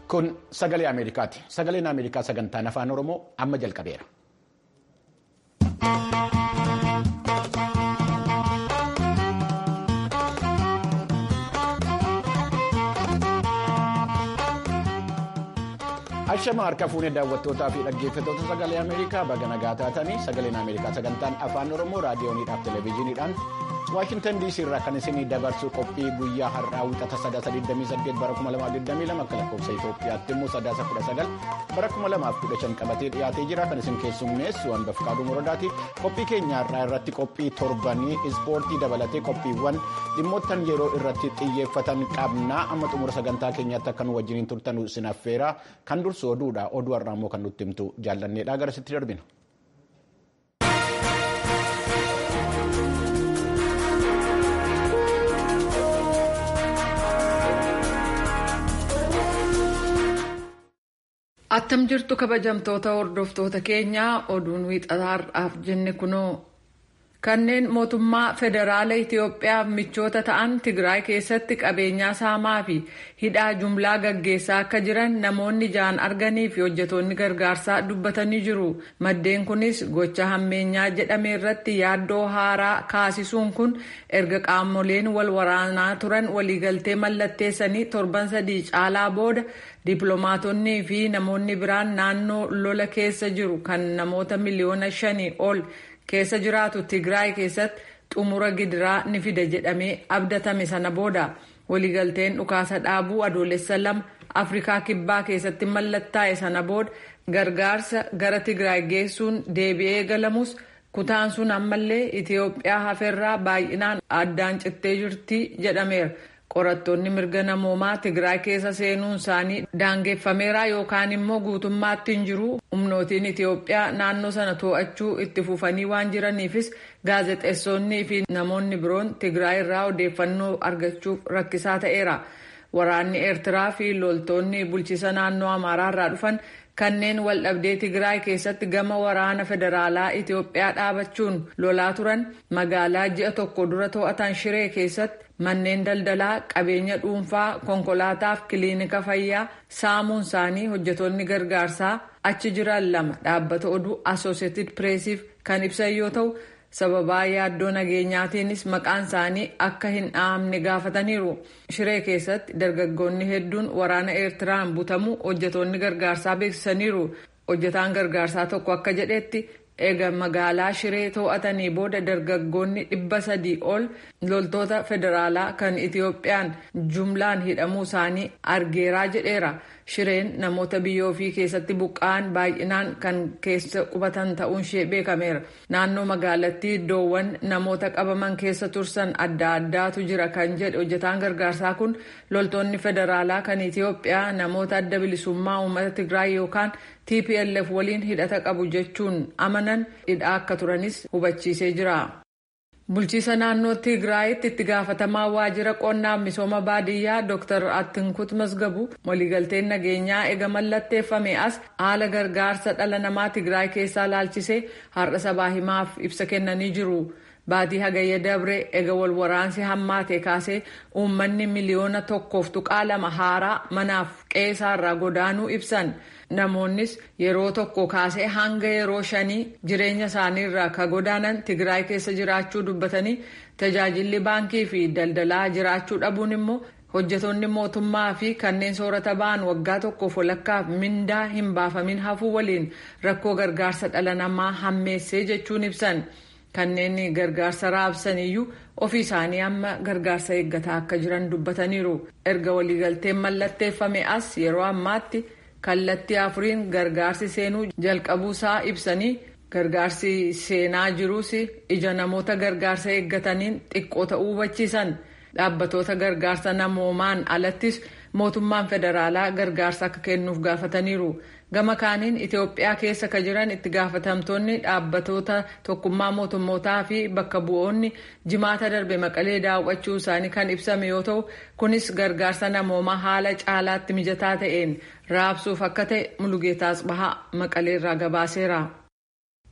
Kun sagalee Ameerikaati. Sagaleen Ameerikaa sagantaan afaan Oromoo amma jalqabeera. Ashama harka fuunee daawwattootaa fi dhaggeeffattoota sagalee Ameerikaa baga nagaa taatanii sagaleen Ameerikaa sagantaan afaan Oromoo raadiyooniidhaaf televezyiiniidhaan Waashintan DC irraa kan isinii dabarsu qophii guyyaa har'aa wixata sadaasa 28 bara 2022 akka lakkoofsa Itoophiyaatti immoo sadaasa 19 bara 2015 qabatee dhiyaatee jira kan isin keessummeessu hanga Fikaaduu Morodaati. Qophii keenya har'aa irratti qophii torbanii ispoortii dabalatee qophiiwwan dhimmoottan yeroo irratti xiyyeeffatan qabnaa amma xumura sagantaa keenyaatti akka nu wajjiniin turtan isin affeera kan dursu oduudha oduu har'aa immoo kan nutti himtu jaallanneedha garasitti darbina. Attam jirtu kabajamtoota hordoftoota keenyaa oduun wiixataa har'aaf jenne kunoo kanneen mootummaa federaala Itoophiyaaf michoota ta'an Tigraay keessatti qabeenyaa saamaa fi hidhaa jumlaa gaggeessaa akka jiran namoonni ja'an arganii fi hojjetoonni gargaarsaa dubbatanii jiru. Maddeen kunis gocha hammeenyaa jedhame irratti yaaddoo haaraa kaasisuun kun erga qaamoleen wal waraanaa turan waliigaltee mallatteessanii torban sadii caalaa booda. Dippiloomaatonnii fi namoonni biraan naannoo lola keessa jiru kan namoota miliyoona shanii ol keessa jiraatu Tigraay keessatti xumura gidiraa ni fida jedhamee abdatame sana booda waliigalteen dhukaasa dhaabuu adoolessa lama Afrikaa Kibbaa keessatti mallattaa'e sana booda gargaarsa gara Tigraay geessuun deebi'ee galamus kutaan sun ammallee Itoophiyaa hafeerraa baay'inaan addaan cittee jirti jedhameera. qorattoonni mirga namoomaa Tigraay keessa seenuun isaanii daangeffameera yookaan immoo guutummaatti hin jiru humnootiin Itoophiyaa naannoo sana to'achuu itti fufanii waan jiraniifis gaazexeessonnii fi namoonni biroon Tigraay irraa odeeffannoo argachuuf rakkisaa ta'eera. Waraanni Eertiraa fi loltoonni bulchiisa naannoo Amaaraa irraa dhufan kanneen waldhabdee Tigraay keessatti gama waraana federaalaa Itoophiyaa dhaabachuun lolaa turan magaalaa ji'a tokko dura to'atan Shiree keessatti manneen daldalaa qabeenya dhuunfaa konkolaataaf kiliinika fayyaa saamuun isaanii hojjetoonni gargaarsaa achi jiran lama dhaabbata oduu asooseetid pireesiif kan ibsan yoo ta'u sababaa yaaddoo nageenyaatiinis maqaan isaanii akka hin dhahamne gaafataniiru shiree keessatti dargaggoonni hedduun waraana eertiraan butamuu hojjetoonni gargaarsaa beeksisaniiru hojjetaan gargaarsaa tokko akka jedhetti eega magaalaa shiree to'atanii booda dargaggoonni dhibba sadii ol loltoota federaalaa kan itiyoophiyaan jumlaan hidhamuu isaanii argeeraa jedheera shireen namoota biyya ofii keessatti buqqa'an baay'inaan kan keessa qubatan ta'uun ishee beekameera naannoo magaalattii iddoowwan namoota qabaman keessa tursan adda addaatu jira kan jedhe hojjetaan gargaarsaa kun loltoonni federaalaa kan itiyoophiyaa namoota adda bilisummaa uummata tigraay yookaan tplf waliin hidhata qabu jechuun amanan hidhaa akka turanis hubachiisee jira. bulchiisa naannoo tigraayitti itti gaafatamaa waajjira qonnaaf misooma baadiyyaa dr attinkut masgabu waliigalteen nageenyaa ega mallatteeffame as haala gargaarsa dhala namaa tigraay keessaa laalchisee har'a sabaa himaaf ibsa kennanii jiru. baatii hagayya dabre ega wal waraansi hammaate kaasee uummanni miliyoona tokkoof tuqaa lama haaraa manaaf qe'eerraa godaanuu ibsan namoonnis yeroo tokko kaasee hanga yeroo shanii jireenya isaaniirraa ka godaanan tigraay keessa jiraachuu dubbatanii tajaajilli baankii fi daldalaa jiraachuu dhabuun immoo hojjetoonni mootummaa fi kanneen soorata ba'an waggaa tokkoof walakkaaf mindaa hin baafamin hafuu waliin rakkoo gargaarsa dhala namaa hammeessee jechuun ibsan. kanneen gargaarsa raabsan iyyuu ofii isaanii amma gargaarsa eeggataa akka jiran dubbataniiru erga waliigalteen mallatteeffame as yeroo ammaatti kallattii afuriin gargaarsi seenuu jalqabuusaa ibsanii gargaarsi seenaa jiruus ija namoota gargaarsa eeggataniin xiqqoo ta'uu hubachiisan dhaabbatoota gargaarsa namoomaan alattis mootummaan federaalaa gargaarsa akka kennuuf gaafataniiru. gama kaaniin itiyoophiyaa keessa ka jiran itti gaafatamtoonni dhaabbatoota tokkummaa mootummootaa fi bakka bu'oonni jimaata darbe maqalee daawwachuu isaanii kan ibsame yoo ta'u kunis gargaarsa namoomaa haala caalaatti mijataa ta'een raabsuuf akka ta'e mulugeetaas bahaa maqaleerraa gabaaseera.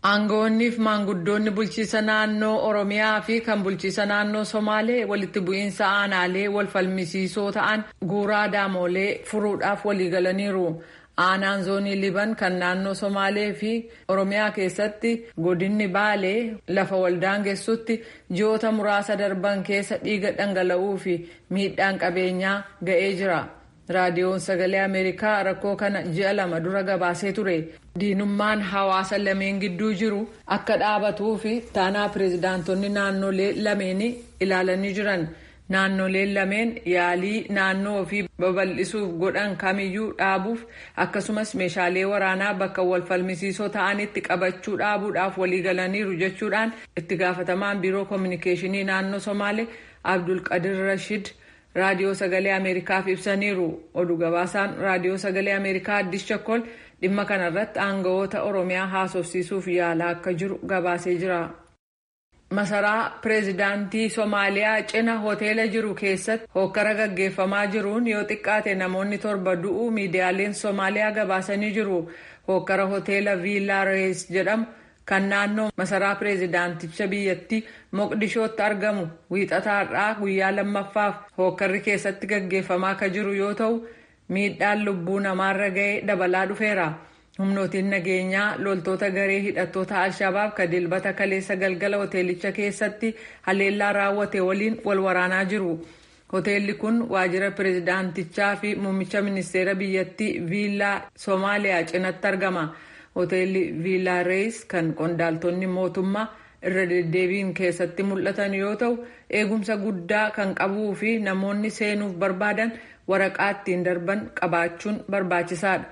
Aangawoonnii fi maanguddoonni bulchiisa naannoo Oromiyaa fi kan bulchiisa naannoo Somaalee walitti bu'iinsa aanaalee wal falmisiisoo ta'an guuraa daamolee furuudhaaf waliigalaniiru. Aanaan zoonii Liban kan naannoo Somaalee fi Oromiyaa keessatti godinni Baalee lafa waldaangessutti ji'oota muraasa darban keessa dhiiga dhangala'uu fi miidhaan qabeenyaa ga'ee jira. raadiyoon sagalee ameerikaa rakkoo kana ji'a lama dura gabaasee ture diinummaan hawaasa lameen gidduu jiru akka dhaabatuu fi taanaa pireezidaantonni naannolee lameenii ilaalanii jiran naannoleen lameen yaalii naannoo ofii babal'isuuf godhan kamiyyuu dhaabuuf akkasumas meeshaalee waraanaa bakka wal falmisiisoo ta'anitti qabachuu dhaabuudhaaf waliigalaniiru jechuudhaan itti gaafatamaan biiroo koominikeeshinii naannoo somaalee abdulqadir rashid. raadiyoo sagalee ameerikaaf ibsaniiru oduu gabaasaan raadiyoo sagalee ameerikaa addis chakkol dhimma kanarratti aangawoota oromiyaa haasofsiisuuf yaalaa akka jiru gabaasee jira. masaraa pireezidaantii soomaaliyaa cina hoteela jiru keessatti hokkara gaggeeffamaa jiruun yoo xiqqaate namoonni torba du'uu miidiyaaleen soomaaliyaa gabaasanii jiru hokkara hoteela viillaa rees jedhamu. kan naannoo masaraa pireezidaanticha biyyattii moqdishootti argamu wiixataarraa guyyaa lammaffaaf hookkarri keessatti gaggeeffamaa akka jiru yoo ta'u miidhaan lubbuu namaarra ga'ee dabalaa dhufeera humnootiin nageenyaa loltoota garee hidhattoota alshabaab ka dilbata kaleessa galgala hoteelicha keessatti haleellaa raawwate waliin wal waraanaa jiru hoteelli kun waajjira pireezidaantichaa fi muummicha ministeera biyyattii viillaa soomaaliyaa cinatti argama. hoteelli viillaa rees kan qondaaltonni mootummaa irra deddeebiin keessatti mul'atan yoo ta'u eegumsa guddaa kan qabuu fi namoonni seenuuf barbaadan waraqaa ittiin darban qabaachuun barbaachisaadha.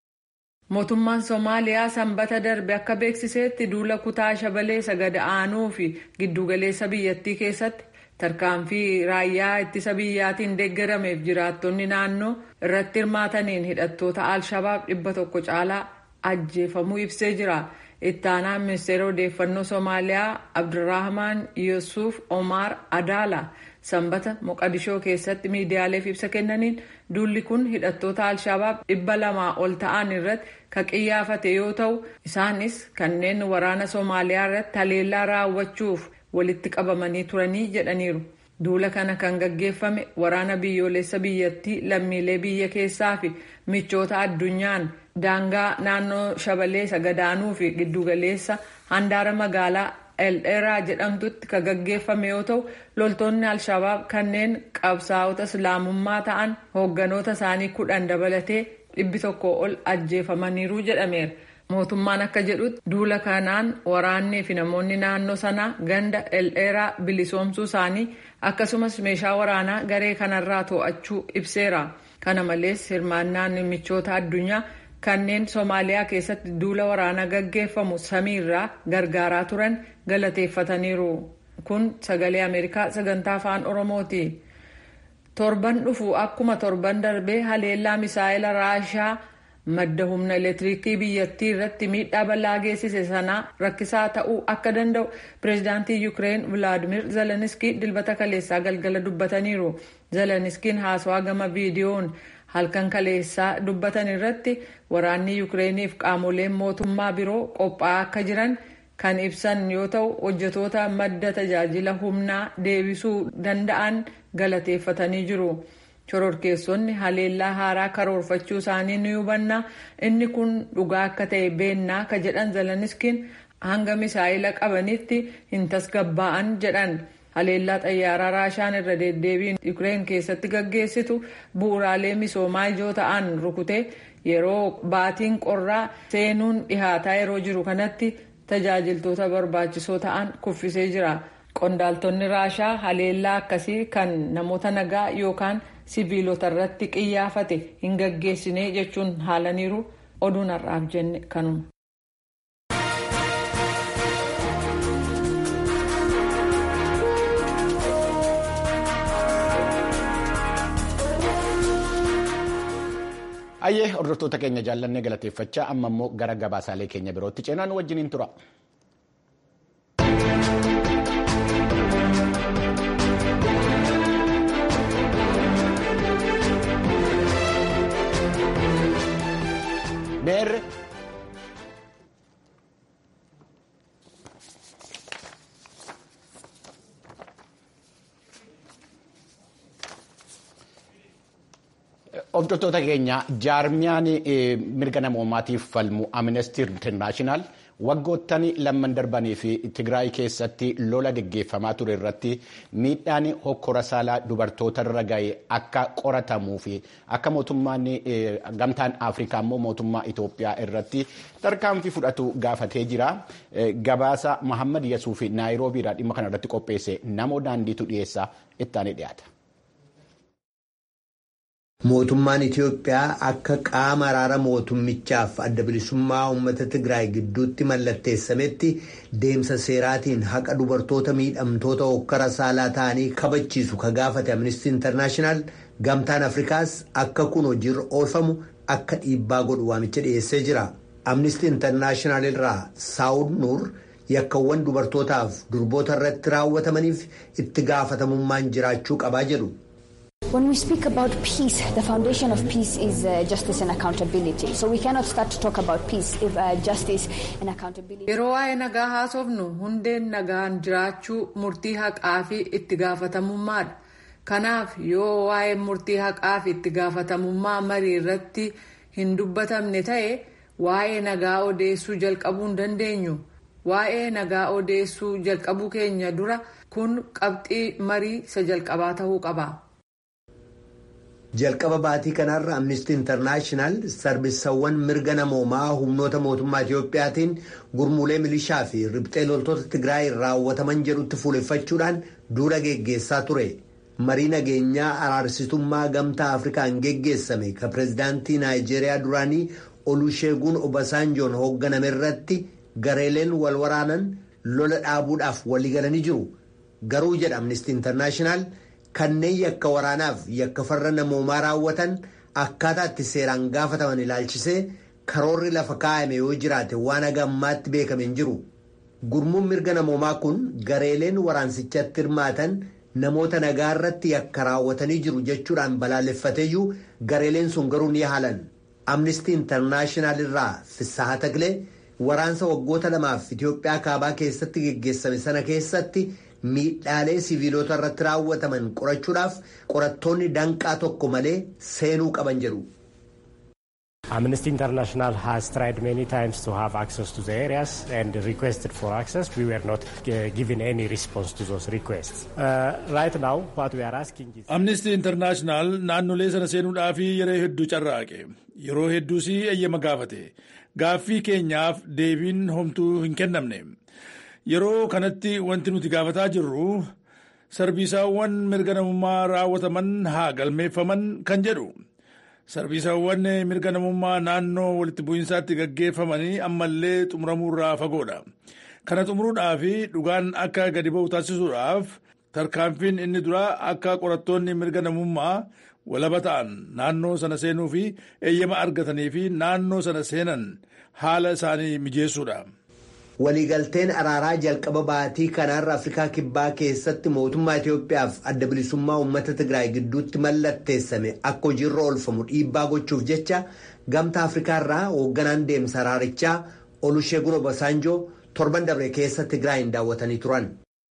mootummaan soomaaliyaa sanbata darbe akka beeksiseetti duula kutaa shabalee sagada aanuu fi giddugaleessa biyyattii keessatti tarkaanfii raayyaa ittisa biyyaatiin deeggarameef jiraattonni naannoo irratti hirmaataniin hidhattoota alshabaab dhibba tokko caalaa. ajjeefamuu ibsee jira ittaanaan ministeera odeeffannoo soomaaliyaa abdurrahman yusuuf omar adaala sanbata moqadishoo keessatti miidiyaaleef ibsa kennaniin duulli kun hidhattoota alshabaab dhibba lamaa ol ta'an irratti kan qiyyaafate yoo ta'u isaanis kanneen waraana soomaaliyaa irratti haleellaa raawwachuuf walitti qabamanii turanii jedhaniiru. duula kana kan gaggeeffame waraana biyyoolessa biyyattii lammiilee biyya keessaa fi michoota addunyaan daangaa naannoo shabalee sagadaanuu fi giddugaleessa handaara magaalaa elderaa jedhamtutti kan gaggeeffame yoo ta'u loltoonni alshabaab kanneen qabsaa'ota islaamummaa ta'an hoogganoota isaanii kudhan dabalatee dhibbi tokko ol ajjeefamaniiru jedhameera. mootummaan akka jedhutti duula kanaan waraannii fi namoonni naannoo sanaa ganda elderaa bilisoomsuu isaanii akkasumas meeshaa waraanaa garee kanarraa to'achuu ibseera kana malees hirmaannaan michoota addunyaa kanneen soomaaliyaa keessatti duula waraanaa gaggeeffamu samiirraa gargaaraa turan galateeffataniiru kun sagalee ameerikaa sagantaa afaan oromooti torban dhufu akkuma torban darbee haleellaa misaa'ila raashaa. madda humna elektiriikii biyyattii irratti miidhaa bal'aa geessise sanaa rakkisaa ta'uu akka danda'u pireezidaantii yuukireen vilaadimir zeleniskii dilbata kaleessaa galgala dubbataniiru zeleniskiin haasawaa gama viidiyoon halkan kaleessaa dubbatan irratti waraanni yuukireeniif qaamoleen mootummaa biroo qophaa'aa akka jiran kan ibsan yoo ta'u hojjetoota madda tajaajila humnaa deebisuu danda'an galateeffatanii jiru. shororkeessonni haleellaa haaraa karoorfachuu isaanii ni hubanna inni kun dhugaa akka ta'e beennaa ka jedhan zeleniskiin hanga misaa'ila qabanitti hin tasgabbaa'an jedhan haleellaa xayyaaraa raashaan irra deddeebiin yuukireen keessatti gaggeessitu bu'uuraalee misoomaa ijoo ta'an rukute yeroo baatiin qorraa seenuun dhihaataa yeroo jiru kanatti tajaajiltoota barbaachisoo ta'an kuffisee jira qondaaltonni raashaa haleellaa akkasii kan namoota nagaa yookaan siviilota irratti qiyyaafate hin gaggeessine jechuun haalaniiru oduun har'aaf jenne kanuma. Ayyee hordoftoota keenya jaallannee galateeffachaa amma immoo gara gabaasaalee keenya birootti ceenaan wajjiniin tura. Hordoftoota keenya jaarmiyaan mirga namoomaatiif falmu Amnesty International waggoottan lamman darbanii fi Tigraay keessatti lola geggeeffamaa ture irratti miidhaan hokkora saalaa dubartootarra ga'e akka qoratamuu fi akka mootummaan gamtaan Afrikaa immoo mootummaa Itoophiyaa irratti tarkaanfii fudhatu gaafatee jira. Gabaasa Mahammad Yasuuf Naayiroobiidhaa dhimma kana irratti qopheesse namoo daandiitu dhiyeessaa ittaanii dhiyaata. Mootummaan Itiyoophiyaa akka qaama araara mootummichaaf adda bilisummaa uummata Tigraay gidduutti mallatteessametti deemsa seeraatiin haqa dubartoota miidhamtoota hokkara saalaa ta'anii kabachiisu ka gaafate Amnistii Intarnaashinaal gamtaan Afrikaas akka kun hojiirra oolfamu akka dhiibbaa godhu waamicha dhiyeessee jira. Amnistii Intarnaashinaal irraa Saawud Nuur yakkawwan dubartootaaf durboota irratti raawwatamaniif itti gaafatamummaan jiraachuu qabaa jedhu. When we speak about peace, the foundation of peace is uh, justice and accountability. So we cannot start to talk about peace if uh, justice and accountability. Yeroo waa'ee nagaa haasofnu hundeen nagaan jiraachuu murtii haqaa fi itti gaafatamummaadha. Kanaaf yoo waa'ee murtii haqaa fi itti gaafatamummaa marii irratti hin dubbatamne ta'e waa'ee nagaa odeessuu jalqabuu hin dandeenyu. Waa'ee nagaa odeessuu jalqabuu keenya dura kun qabxii marii isa jalqabaa ta'uu qaba. jalqaba baatii kanarra amnistii intarnaashinaal sarbisawwan mirga namoomaa humnoota mootummaa itiyoophiyaatiin gurmuulee milishaa fi ribxee loltoota tigraay raawwataman jedhutti fuuleffachuudhaan duula geggeessaa ture marii nageenyaa araarsitummaa gamtaa afrikaan geggeessame ka pireezidaantii naayijeeriyaa duraanii olusheeguun obasaanjoon hoogganame irratti gareeleen wal waraanan lola dhaabuudhaaf waliigalanii jiru garuu jedha amnistii intarnaashinaal. kanneen yakka waraanaaf yakka farra namoomaa raawwatan akkaataa itti seeraan gaafataman ilaalchisee karoorri lafa kaa'ame yoo jiraate waan haga ammaatti beekame hin jiru. Gurmuun mirga namoomaa kun gareeleen waraansichatti hirmaatan namoota nagaa irratti yakka raawwatanii jiru jechuudhaan balaaleffateeyyuu gareeleen sun garuu ni haalan. Amnistii Intarnaashinaal irraa Fissaha Taglee waraansa waggoota lamaaf Itoophiyaa kaabaa keessatti geggeessame sana keessatti. miidhaalee siviilota irratti raawwataman qorachuudhaaf qorattoonni danqaa tokko malee seenuu qaban jedhu. Amnesty International has tried many times to have access to the areas and requested for access. We were not uh, given any response to those requests. Uh, right now, what we are asking is. Amnesty International naannolee sana seenuudhaaf yeroo hedduu carraaqe. Yeroo hedduus eeyyama gaafate. Gaaffii keenyaaf deebiin homtuu hin kennamne. Yeroo kanatti wanti nuti gaafataa jirru sarbiisaawwan mirga namummaa raawwataman haa galmeeffaman kan jedhu. Sarbiisaawwan mirga namummaa naannoo walitti bu'iinsaatti gaggeeffamanii ammallee xumuramuurraa fagoodha. Kana xumuruudhaaf dhugaan akka gadi ba'u taasisuudhaaf tarkaanfiin inni duraa akka qorattoonni mirga namummaa walaba ta'an naannoo sana seenuu fi eeyyama argatanii fi naannoo sana seenan haala isaanii mijeessuudha. Waliigalteen araaraa jalqaba baatii kanaarra Afrikaa Kibbaa keessatti mootummaa Itoophiyaaf adda bilisummaa uummata Tigraay gidduutti mallatteessame akka hojiirra oolfamu dhiibbaa gochuuf jecha gamta Afrikaarraa hoogganaan deemsa araarichaa Olusheegun Obasaanjoo torban dabre keessa Tigraayin daawwatanii turan.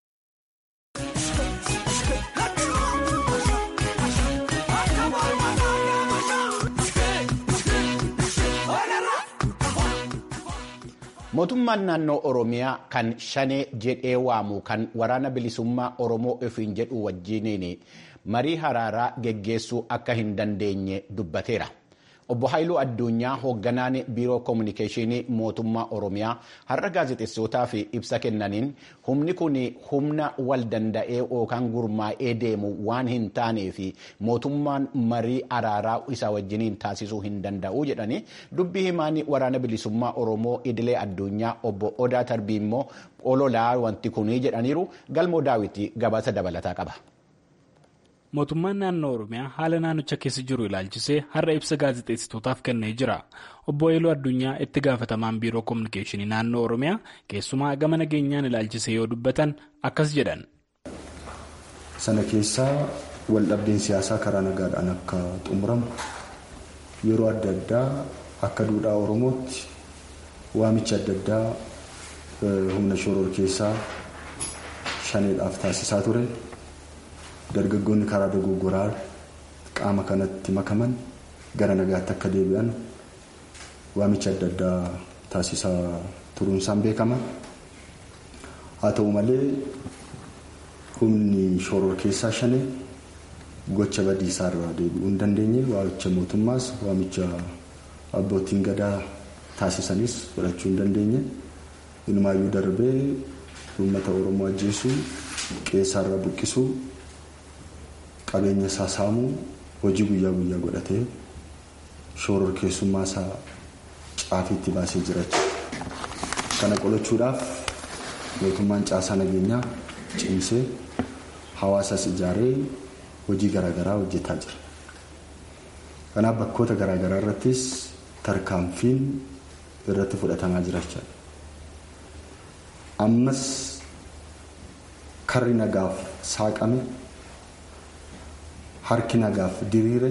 Mootummaan naannoo Oromiyaa kan shanee jedhee waamu kan waraana bilisummaa Oromoo ofiin jedhu wajjiniin marii araaraa geggeessuu akka hin dandeenye dubbateera. Obbo Haayiluu Addunyaa hoogganaan biiroo koominikeeshinii mootummaa Oromiyaa har'a gaazexeessootaaf ibsa kennaniin humni kun humna wal danda'ee yookaan gurmaa'ee deemu waan hin taanee fi mootummaan marii araaraa isa wajjiniin taasisuu hin danda'u jedhanii dubbii himaan waraana bilisummaa Oromoo idilee addunyaa obbo Odaa Tarbii immoo ololaa wanti kunii jedhaniiru galmoo daawwitii gabaasa dabalataa qaba. mootummaan naannoo oromiyaa haala naannicha keessa jiru ilaalchisee har'a ibsa gaazexeessitootaaf kennee jira obbo Eeloo Addunyaa itti gaafatamaan biiroo koominikeeshinii naannoo oromiyaa keessumaa gama nageenyaan ilaalchisee yoo dubbatan akkas jedhan. sana keessaa waldhabdeen siyaasaa karaa nagaadhaan akka xumuramu yeroo adda addaa akka duudhaa oromootti waamicha adda addaa humna shoror keessaa shaneedhaaf taasisaa ture. dargaggoonni karaa dogoggoraa qaama kanatti makaman gara nagaatti akka deebi'an waamicha adda addaa taasisaa turuun isaan beekama. Haa ta'u malee humni shoror keessaa shane gocha badiisaa irraa deebi'uu hin dandeenye waamicha mootummaas waamicha abbootiin gadaa taasisanis fudhachuu hin dandeenye. Ilmaayyuu darbee uummata Oromoo ajjeesuu qeessaarra buqqisuu qabeenya isaa saamuu hojii guyyaa guyyaa godhatee shoror keessummaa isaa caafiitti baasee jiraachuu. Kana qolachuudhaaf mootummaan caasaa nageenyaa cimsee hawaasas ijaaree hojii garaagaraa hojjetaa jira. Kanaaf bakkoota garaagaraa irrattis tarkaanfiin irratti fudhatamaa jiraachaa ammas karri nagaaf saaqame harki nagaaf diriire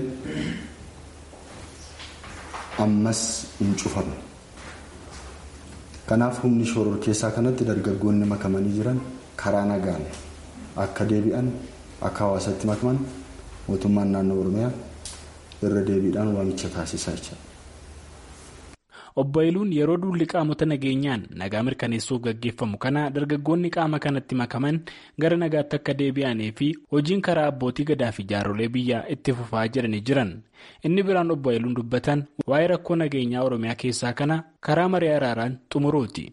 ammas hin cufamne. Kanaaf humni shoror keessaa kanatti dargaggoonni makamanii jiran karaa nagaan akka deebi'an akka hawaasatti makaman mootummaan naannoo Oromiyaa irra deebiidhaan waamicha taasisaa jira. Obbo Haayiluun yeroo duulli qaamota nageenyaan nagaa mirkaneessuuf gaggeeffamu kana dargaggoonni qaama kanatti makaman gara nagaatti akka deebi'anii fi hojiin karaa abbootii gadaa fi jaarolee biyyaa itti fufaa jedhanii jiran. Inni biraan obbo Haayiluun dubbatan waa'ee rakkoo nageenyaa Oromiyaa keessaa kana karaa marii araaraan xumuruuti.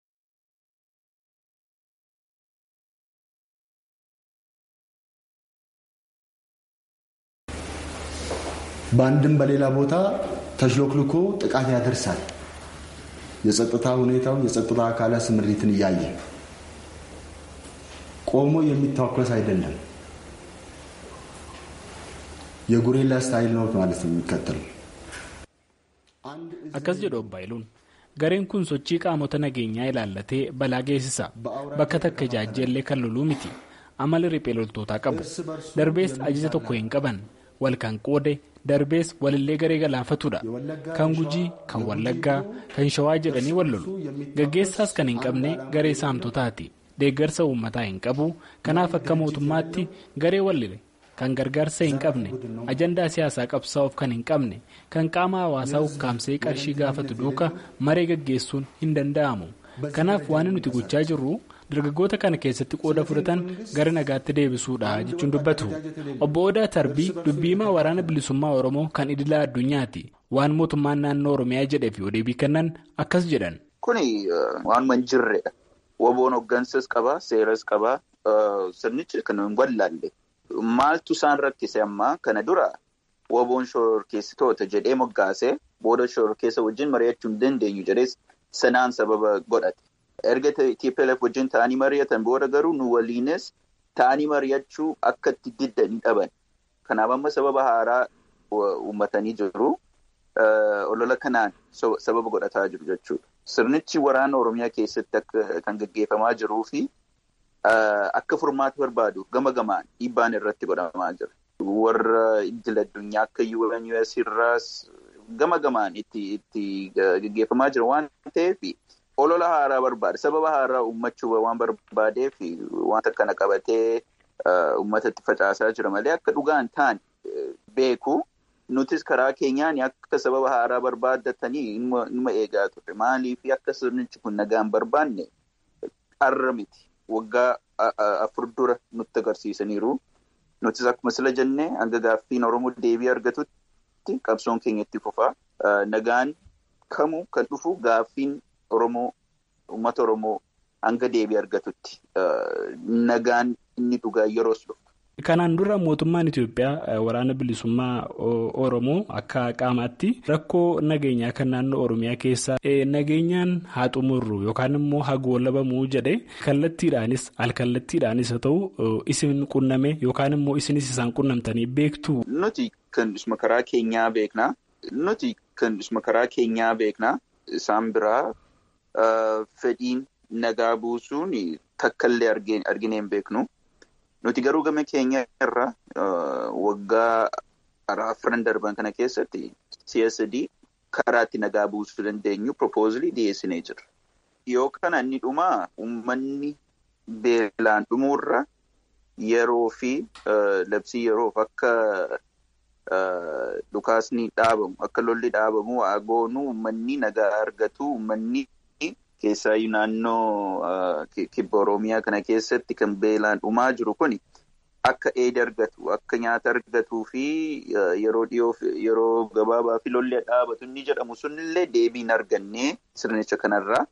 በአንድም በሌላ ቦታ ተሽሎክልኮ ጥቃት ያደርሳል። የጸጥታ ሁኔታው የጸጥታ አካላት ስምሪትን እያየ ቆሞ የሚታኮስ አይደለም። የጉሬላ ስታይል ነው ማለት ነው የሚከተለው። akkas jedhu obbo Haayiluun gareen kun sochii qaamota nageenyaa ilaallatee balaa geessisa bakka takka ijaajjeellee kan loluu miti amala riphee loltootaa qabu darbees ajaja tokko hin qaban wal kan qoode darbees walillee garee galaafatudha kan gujii kan wallaggaa kan shawaa jedhanii wal lolu gaggeessaas kan hin qabne garee saamtotaati deeggarsa uummataa hin qabu kanaaf akka mootummaatti garee wallile kan gargaarsa hin qabne ajandaa siyaasaa qabsaa'uuf kan hin qabne kan qaama hawaasaa ukkaamsee qarshii gaafatu duuka maree gaggeessuun hin danda'amu kanaaf waan nuti gochaa jirru dargaggoota kana keessatti qooda fudhatan gara nagaatti deebisuudha jechuun dubbatu obbo Odaa Tarbii dubbiimaa waraana bilisummaa Oromoo kan idilaa addunyaati waan mootummaan naannoo Oromiyaa jedhee fi odeebii kennan akkas jedhan. Kuni waanuma hin jirredha. Woboon hooggansas qaba, seeras qaba, sirnichi kan hin wallaalle. Maaltu isaan rakkise ammaa kana dura woboon shororkeessitoota jedhee moggaasee booda shororkeessa wajjin mari'achuu hin dandeenyu jedhees sanaan sababa godhate. Erga TPLF wajjin ta'anii mari'atan booda garuu nu waliinis ta'anii mari'achuu akka itti diddan dhaban. Kanaaf amma sababa haaraa uummatanii jiru. Olola kanaan sababa godhataa jiru jechuudha. Sirnichi waraana Oromiyaa keessatti kan gaggeeffamaa jiruu fi akka furmaata barbaadu gama gamaan dhiibbaan irratti godhamaa jira. Warra idil addunyaa akka UN US irraas gama gamaan itti gaggeeffamaa jira waan ta'eef olola haaraa barbaada. Sababa haaraa uummachuu waan barbaadeef wanta kana qabatee uummatatti facaasaa jira malee akka dhugaan ta'an beeku. Nutis karaa keenyaan akka sababa haaraa barbaaddatanii numa eegaa turre. Maaliif akka sirnichi kun nagaan barbaanne har'a miti. Waggaa afur dura nutti agarsiisaniiru. Nutis akkuma sila jennee hanga gaaffiin Oromoo deebii argatutti qabsoon keenya itti fufaa. Nagaan kamuu kan dhufu gaaffiin Oromoo uummata Oromoo hanga deebii argatutti. Nagaan inni dhugaa yeroos dhufu. Kanaan dura mootummaan Itoophiyaa waraana bilisummaa Oromoo akka qaamaatti rakkoo nageenyaa kan naannoo Oromiyaa keessaa nageenyaan haa xumurru yookaan immoo haa goolabamuu jedhe kallattiidhaanis alkallattiidhaanis haa ta'u isin qunname yookaan immoo isinis isaan qunnamtanii beektu. Nuti kan isma karaa keenyaa beeknaa. Nuti kan isma karaa keenyaa beeknaa. Isaan biraa fedhiin nagaa buusuun takkaallee arginee hin beeknu. Nuti garuu gama keenya irraa waggaa afran darban kana keessatti CSD karaa itti nagaa buusuu dandeenyu propoozilii dhiyeessinee jirra. Yoo kana inni dhumaa uummanni beelaan dhumuurra yeroo fi labsii yeroof akka dhukaasni dhaabamu akka lolli dhaabamu waa goonu uummanni nagaa argatu uummanni keessaayyuu naannoo kibba Oromiyaa kana keessatti kan beelaan dhumaa jiru kuni akka eeda argatu akka nyaata argatuu fi yeroo dhiyoo yeroo gabaabaa fi lolli dhaabatu inni jedhamu sunillee deebiin argannee sirnicha kanarraa.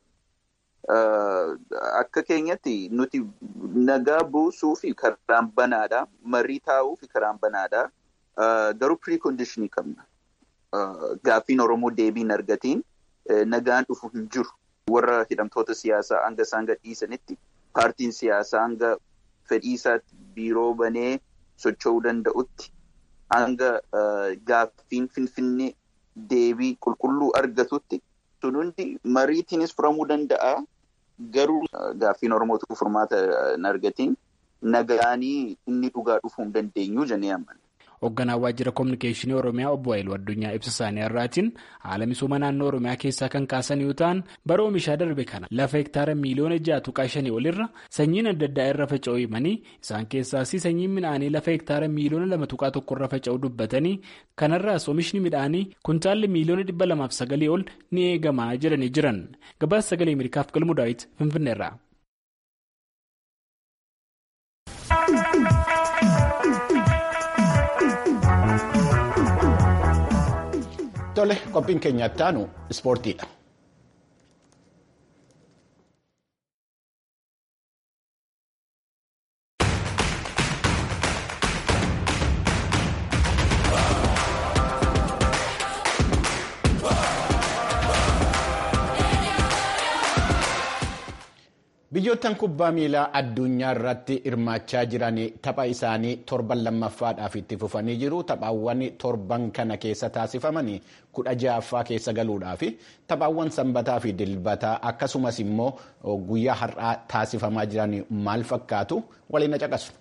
Akka keenyatti nuti nagaa buusuu fi karaan banaadha. Marii taa'uu fi karaan banaadha. Garuu piriikondishinii qabna. Gaaffiin Oromoo deebiin argatiin nagaan dhufu hin jiru. Warra hidhamtoota siyaasaa hanga isaan gadhiisanitti paartiin siyaasaa hanga fedhiisaatti biiroo banee socho'uu danda'utti hanga gaaffiin finfinnee deebii qulqulluu argatutti sun hundi mariitiinis furamuu danda'a. Garuu gaaffiin Oromootu furmaata hin argatiin nagaanii inni dhugaa dhufuu hin dandeenyu jennee amanna. Hoogganaan waajjira kominikeeshinii Oromiyaa obbo Haayiluu Addunyaa ibsa isaanii irraatiin haala misooma naannoo Oromiyaa keessaa kan kaasan yoo ta'an bara oomishaa darbe kana lafa hektaara miiliyoona ja'a tuqaa shanii olirra sanyiin adda addaa irra faca'uu himanii isaan keessaas sanyiin midhaanii lafa hektaara miiliyoona lama tuqaa tokko irra faca'uu dubbatanii kanarraas oomishni midhaanii kuntaalli miiliyoona dhibba lamaaf sagalii ol ni eegamaa jedhanii jiran gabaasa sagalee Ameerikaaf galmuu daawwiti Finfinneerraa. Tole qophiin keenya ittaanu ispoortiidha. Biyyoottan kubbaa miilaa addunyaa irratti hirmaachaa jiran tapha isaanii torban lammaffaadhaaf itti fufanii jiru. Taphaawwan torban kana keessa taasifaman kudha ja'affaa keessa galuudhaaf taphaawwan sanbataa fi dilbataa akkasumas immoo guyyaa har'aa taasifamaa jiran maal fakkaatu waliin caqasu.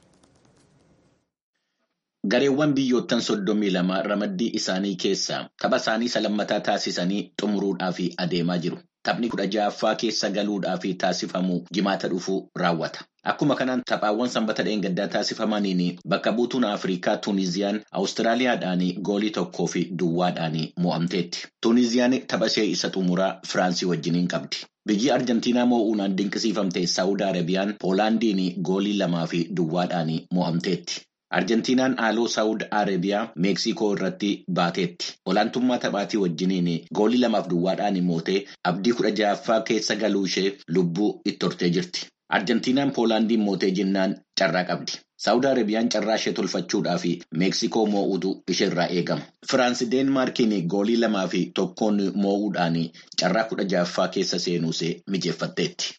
Gareewwan biyyoottan soddomii lama ramaddii isaanii keessaa tapha isaanii isa lammataa taasisanii xumuruudhaaf adeemaa jiru. Taphni kudha ja'affaa keessa galuudhaaf taasifamu jimaata dhufuu raawwata. Akkuma kanaan taphaawwan sanbata dheengaddaa taasifamaniin bakka buutuun Afrikaa Tuuniziyaan Awustiraaliyaadhaan goolii tokkoo fi duwwaadhaan mo'amteetti. Tuuniziyaan tapha ishee isa xumuraa Firaansii wajjiniin qabdi. Biyyi Arjentiinaa moo'uunaan dinqisiifamte Saawud Arabiyaan Poolaandiin goolii lamaa fi duwwaadhaan mo'amteetti. Arjentiinaan haaloo Saawud Arabiyaa Meeksikoo irratti baateetti. Olaantummaa taphaatii wajjiniin goolii lamaaf duwwaadhaan mootee abdii kudha ja'affaa keessa galuu ishee lubbuu itti hortee jirti. Arjentiinaan Poolaandiin mootee jennaan carraa qabdi. Saawud Arabiyaan carraa ishee tolfachuudhaaf Meeksikoo moo'utu isheerraa eegama. Firaansi Deenmaarkiin goolii lamaa fi tokkoon moo'uudhaan carraa kudha ja'affaa keessa seenuusee mijeeffatteetti.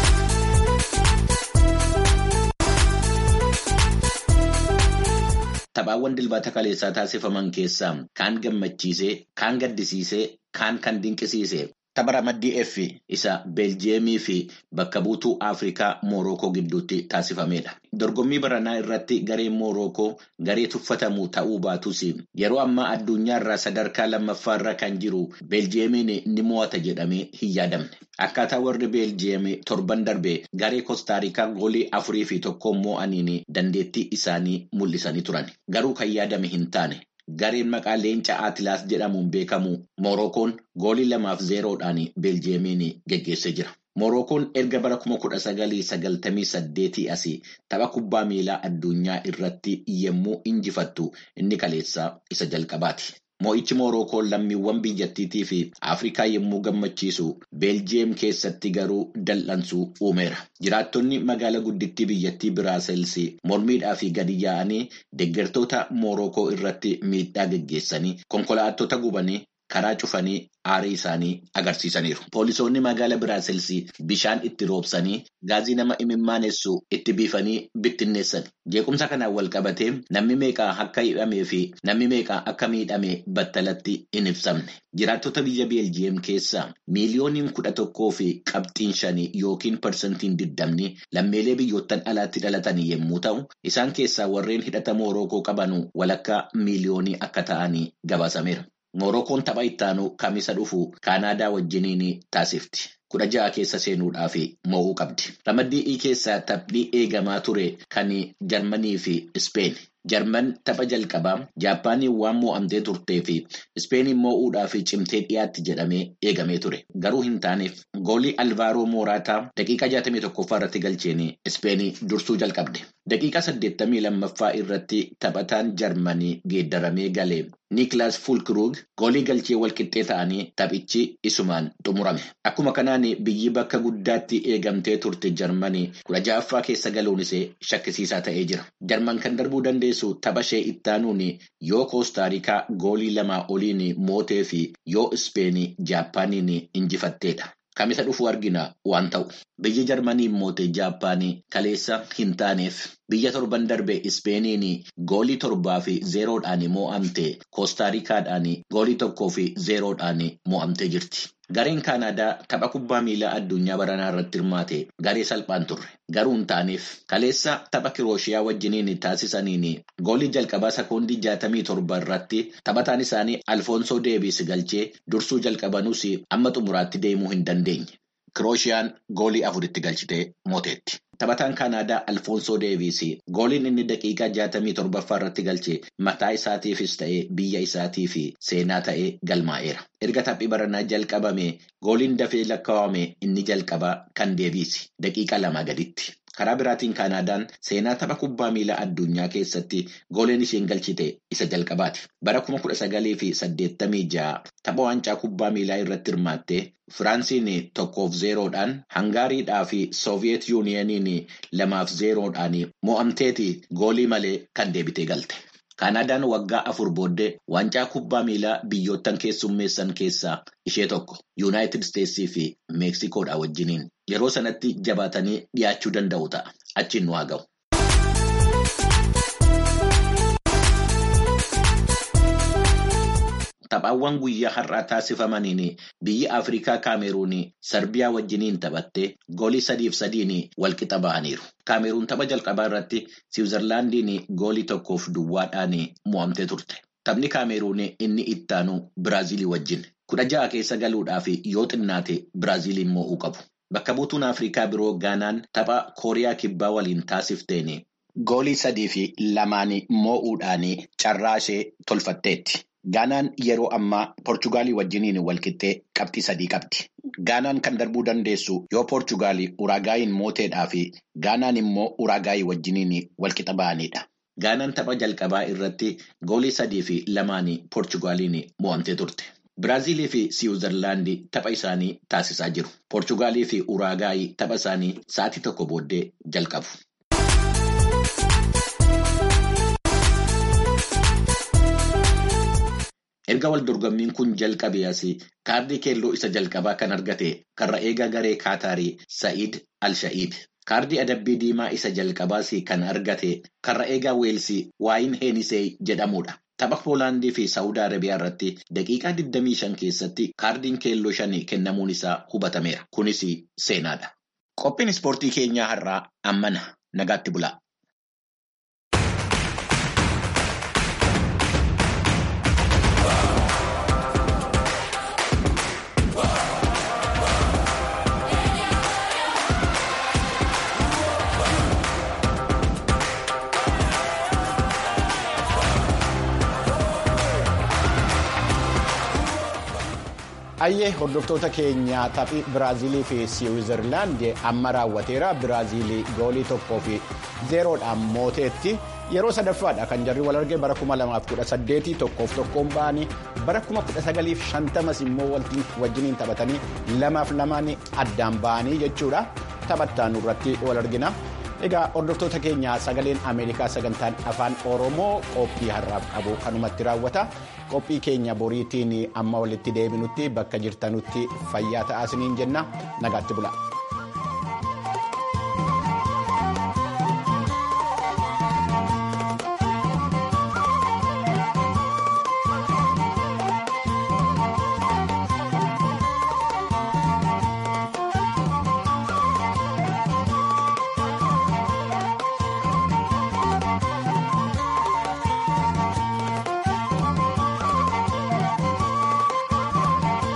Taphaawwan dilbata kaleessaa taasifaman keessaa kaan gammachiisee, kaan gaddisiisee, kaan kan dinqisiise tapha ramaddii F isa Beeljiyeemii fi bakka buutuu Afrikaa Moorookoo gidduutti taasifamedha. Dorgommii baranaa irratti gareen Moorookoo garee tuffatamu ta'uu baatus yeroo ammaa addunyaa irraa sadarkaa lammaffaarra kan jiru Beeljiyeemiin ni mo'ata jedhamee hin yaadamne. Akkaataa warri Beeljiyeem torban darbe garee Koostaarikaa goolii afurii fi tokkoon mo'aniin dandeettii isaanii mul'isanii turan. Garuu kan yaadame hin taane. Gareen maqaa leenca Atilaas jedhamuun beekamu Moorookoon goolii lamaaf zeeroodhaan Beeljiyeemiin geggeessee jira. Moorookoon erga bara kuma kudha sagalii sagaltamii saddeetii asii tapha kubbaa miilaa addunyaa irratti yemmuu injifattu inni kaleessaa isa jalqabaati. Mo'ichi Moorookoon lammiiwwan biyyattiitii fi Afrikaa yommuu gammachiisu Beeljiyeem keessatti garuu dal'ansuu uumeera. Jiraattonni magaalaa guddittii biyyattii Biraaseels mormiidhaa fi gadi yaa'anii deeggartoota Moorookoo irratti miidhaa geggeessanii konkolaattota gubanii karaa cufanii aarii isaanii agarsiisaniiru. Poolisoonni magaalaa Biraaseels bishaan itti roobsanii gaazii nama imimmaanessu itti biifanii bittinneessan. Jeequmsa kanaan wal qabatee namni meeqaa akka hidhamee fi namni meeqaa akka miidhame battalatti hin ibsamne. Jiraattota biyya Beeljiyeem keessaa miiliyooniin kudha tokkoo fi qabxiin shanii yookiin parsantiin digdamni lammiilee biyyoottan alaatti dhalatan yommuu ta'u, isaan keessaa warreen hidhata Moorookoo qabanu walakkaa miiliyoonii akka ta'anii gabaasameera. Moorookoon tapha ittaanu kamisa dhufu Kaanaadaa wajjiniin taasifti. Kudha ja'a keessa seenuudhaaf mo'uu qabdi. Ramaddii E keessaa taphni eegamaa ture kan Jarmanii fi Ispeen. Jarman tapha jalqabaa Jaappaaniin waan mo'amtee turtee fi Ispeeniin mo'uudhaaf cimtee dhiyaatti jedhamee eegamee ture. Garuu hin taaneef goolii Alvaaroo Mooraataa daqiiqaa 61ffaa irratti galcheen Ispeenii dursuu jalqabde. Daqiiqaa 82ffaa irratti taphataan Jarmanii geeddaramee galee Nikilaas Fulkruug goolii galchee walqixxee ta'anii taphichi isumaan xumurame. Akkuma kanaan biyyi bakka guddaatti eegamtee turte Jarmanii kudha ja'affaa keessa galuun ishee shakkisiisaa ta'ee jira. Jarman kan darbuu dandeessu tapha ishee ittaanuun yoo Koostaarikaa goolii lamaa oliin mootee fi yoo Ispeenii Jaappaaniin injifatteedha. Kamisa dhufu argina waan ta'u. Biyyi Jarmanii moote Jaappaanii kaleessa hin taaneef biyya torban darbe Ispeeniin goolii torbaa fi zeeroodhaan mo'amte Koostaarikaadhaan goolii tokkoo fi zeeroodhaan mo'amtee jirti. Gareen Kaanaadaa tapha kubbaa miilaa addunyaa baranaa irratti hirmaate garee salphaan turre. Garuu hin taaneef kaleessa tapha Kirooshiyaa wajjiniin taasisaniin goolii jalqabaa sekoondii jaatamii torba irratti taphataan isaanii Alfoonsoo Deevis galchee dursuu jalqabanuus amma xumuraatti deemuu hin dandeenye. Kirooshiyaan goolii afuritti galchitee mooteetti. Taphataan Kaanaadaa Alfoonsoo Deevis gooliin inni daqiiqaa jaatamii torbaffaa irratti galche mataa isaatiifis ta'ee biyya isaatiif seenaa ta'ee galmaa'eera. Erga taphii baranaa jalqabame gooliin dafee lakkaawame inni jalqabaa kan Deevis daqiiqa lama gaditti. Karaa biraatiin Kaanaadaan seenaa tapha kubbaa miilaa addunyaa keessatti gooleen isheen galchite isa jalqabaati. Bara kuma kudha sagalii fi saddeettamii ja'a tapha waancaa kubbaa miilaa irratti hirmaattee Firaansiin tokkoof zeeroodhaan Hangaariidhaa fi Sooviyeet Yuuniyeniin lamaaf zeeroodhaan mo'amteeti goolii malee kan deebitee galte. Kaanaadaan waggaa afur booddee waancaa kubbaa miilaa biyyoottan keessummeessan keessaa ishee tokko Yuunaayitid Isteetsii fi Meeksikoodha wajjiniin yeroo sanatti jabaatanii dhiyaachuu danda'u ta'a. Achiin nu haa ga'u. Taphaawwan guyyaa har'aa taasifamaniin biyyi Afrikaa Kaameruun Sarbiyaa wajjiniin taphattee goolii sadiif sadiin walqixa ba'aniiru. Kaameruun tapha jalqabaa irratti Siwiizerlaandiin goolii tokkoof duwwaadhaan mo'amtee turte. Taphni Kaameruun inni ittaanu Biraazilii wajjin. Kudha ja'a keessa galuudhaaf yoo xinnaate Biraaziliin mo'uu qabu. Bakka buutuun Afrikaa biroo Gaanaan tapha Kooriyaa Kibbaa waliin taasifteen goolii sadii fi lamaan mo'uudhaan carraa ishee tolfatteetti. Gaanaan yeroo ammaa Poorchugaalii wajjiniin walqixxee qabxii sadii qabdi. Gaanaan kan darbuu dandeessu yoo Poorchugaalii Uraagaayiin mooteedhaa fi Gaanaan immoo Uraagaayii wajjiniin walqixa ba'anidha. Gaanaan tapha jalqabaa irratti goolii sadii fi lamaan Poorchugaaliin mo'amtee turte. Biraazilii fi Siwiizerlaandii tapha isaanii taasisaa jiru. Poorchugaalii fi Uraagaayii tapha isaanii sa'aatii tokko booddee jalqabu. Erga wal dorgommiin kun jalqabee asii kaardii keelloo isa jalqabaa kan argate karra eegaa garee Kaataarii Sa'iid Al-Sha'iib. Kaardii adabbii diimaa isa jalqabaas kan argate karra eegaa Weelsii Waayin Heenisee jedhamudha. Tapha Poolaandii fi Saawud Arabiyaa irratti daqiiqaa 25 keessatti kaardiin keelloo shanii kennamuun isaa hubatameera. Kunis seenaadha. Qophiin ispoortii keenyaa har'aa ammana nagaatti bulaa. Ayyee hordoftoota keenya taphii Biraazilii fi Siwiizerlaand amma raawwateera. Biraazilii goolii tokkoo fi zeeroodhaan mooteetti. Yeroo sadaffaadha kan jarri wal arge bara 2018 tokkoof tokkoon ba'anii bara 1950 immoo wajjiniin taphatanii lamaaf lamaan addaan ba'anii jechuudha. Taphattaan irratti wal argina. Egaa hordoftoota keenya sagaleen Ameerikaa sagantaan afaan Oromoo qophii har'aaf qabu kanumatti raawwata. Qophii keenya boriitiin amma walitti deebinutti bakka jirtanutti fayyaa ta'aa isiniin jenna nagaatti bula.